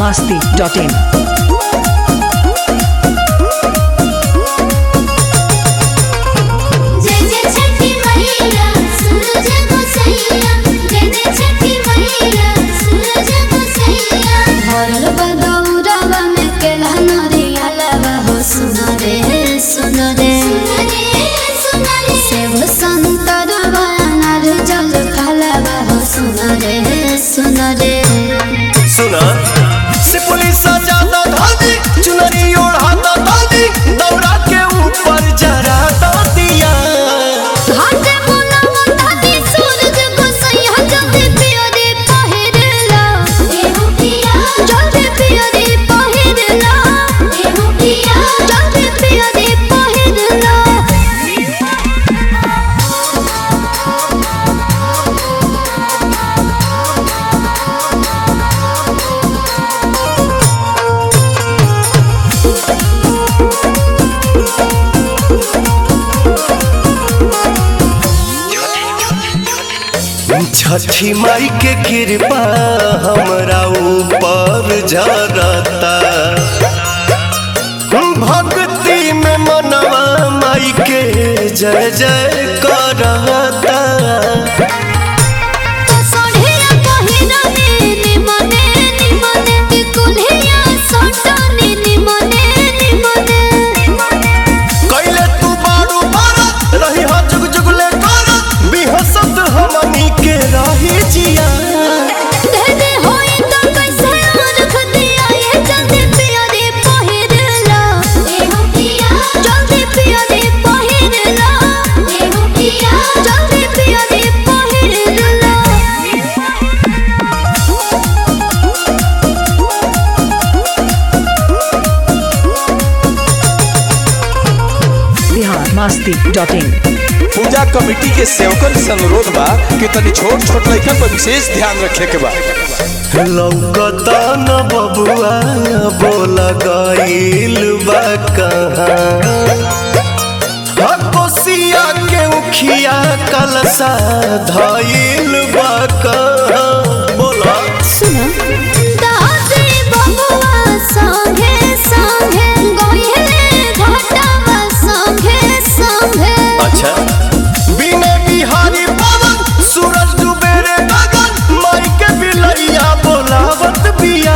masti.in. जय जय छठी मैया सूरज गोसैया जय जय छठी मैया सूरज गोसैया भरल बदौरवा में केला नरिया लवा हो सुनो रे सुनो रे सुनो रे सेव संतरवा अनार जल फलवा हो सुनो रे सुनो रे सुना से पुलिस ज्यादा धादी चुनरी ओढ़ाता दादी दौड़ा के ऊपर जरा दिया हाथे मुना मुंडाती सूरज गोसैया जल्दी पियो रे पहिरला एहु पिया जल्दी पियो रे पहिरला एहु पिया जल्दी पियो रे पहिरला छठी माई के कृपा हमरा ऊपर जरता भक्ति में मनवा माई के जय जय करता सोढ़िया पहिरने निमने निमने कुल्हिया सोटने निमने निमने कैले तू बारू बारा रही हा जुग जुगले करा बिहसत हमनी के रही जिया धने होई तो कैसे रख दिया ये जल्दी पिया रे पहिरला एहु पिया जल्दी पिया रे पहिरला एहु पिया जल्दी पिया रे पहिरला Bihar masti.in. पूजा कमेटी के सेवकन से अनुरोध बा कि तनी छोट छोट लइकन पर विशेष ध्यान रखे के बा लौकता न बबुआ बोल गईल बा कहाँ कोसिया के उखिया कलसा धईल बा कहाँ बोला सुनो दादी बबुआ संगे संगे गोइले घाटावा संगे संगे अच्छा बिने बिहारी पवन सूरज डूबे रे गगन माई के बिलैया बोलावत बिया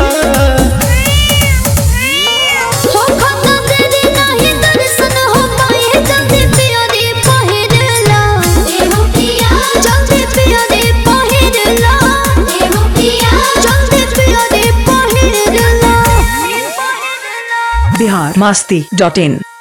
हो खता तेरी नहीं दर्शन हो पाए जल्दी पिया रे पहिरला एहु पिया जल्दी पिया रे पहिरला एहु पिया जल्दी पिया रे पहिरला Bihar masti.in.